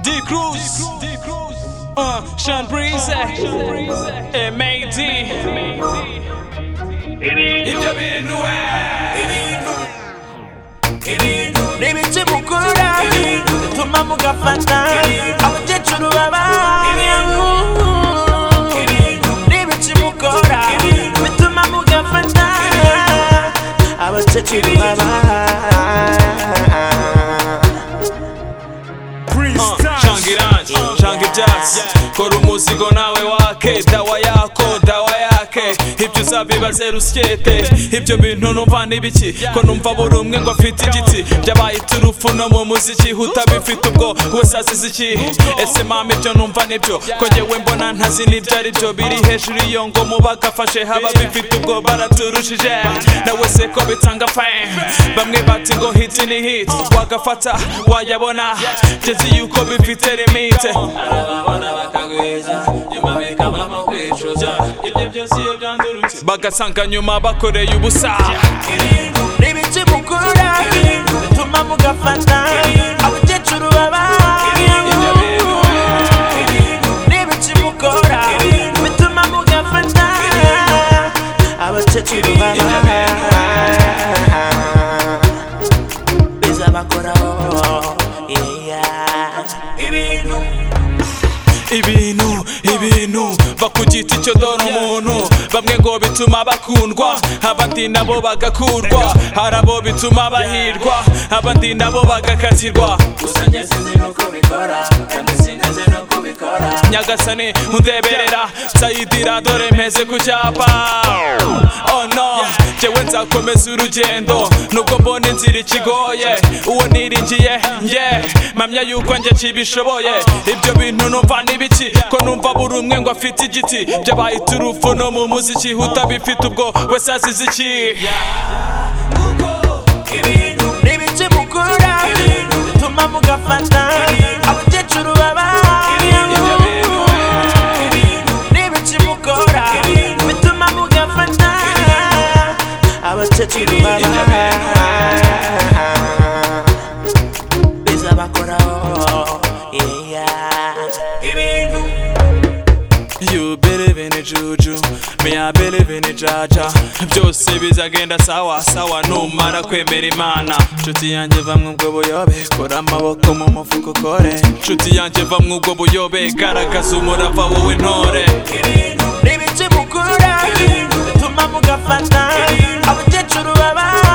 D Cruz, uh, Sean Breeze, MAD. Ibyo bintu we, ni ibiki mukura bituma mugafata abakecuru babanyamu ni ibiki mukora bituma mugafata abakecuru babanyamu shanga irangi shanga ibyatsi kora umuzigo nawe wake dawa yako dawa yake ibyo uzabibaze rusyete ibyo bintu numva n'ibiki ko numva buri umwe ngo afite igiti byabaye iturufu no mu muziki utabifite ubwo wese azize ikihe ese mama ibyo numva nibyo ko njyewe mbona ntazi n'ibyo ari byo biri hejuru iyo ngo mubagafashe haba bifite ubwo baraturushije nawe se ko bitanga fame bamwe bati ngo hit ni hit wagafata wayabona ngeze yuko bifite limite arababona bakagwiza nyuma bikavamo kwicuza ibyo byose iyo byandurutse bagasanga nyuma bakoreye ubusa ibiti mukura bituma mugafata abakecuru babanyamu n'ibiki mukora bituma mugafata abakecuru babanyamu bizabakoraho yeah. ibintu ibintu bakugita icyo dore umuntu bamwe ngo bituma bakundwa abandi nabo bagakurwa hari abo bituma bahirwa abandi nabo bagakazirwa gusa njye sinzi nuko bikora kandi sineze nuko bikora nyagasani ntudeberera sayidira dore mpeze ku cyapa oh no njyewe nzakomeza urugendo nubwo mbona inzira ikigoye uwo niringiye nge mpamya yuko njye kibishoboye ibyo bintu numva n'ibiki ko numva buri umwe ngo afite igiti byabaye iturufu no mu muziki utabifite ubwo wese azize iki n'ibiti mukura bituma mugafata abakecuru babanyamu n'ibiki mukora bituma mugafata abakecuru babanyamu bizabakoraho yeah. You believe in a juju, me I believe in a jaja Byose bizagenda sawa sawa numara kwemera imana Nshuti yanjye vamwe ubwo buyobe, kora amaboko mu mufuko ukore Nshuti yanjye vamwe ubwo buyobe, garagaza umurava wowe ntore n'ibiti mukura bituma mugafata abakecuru babanyamu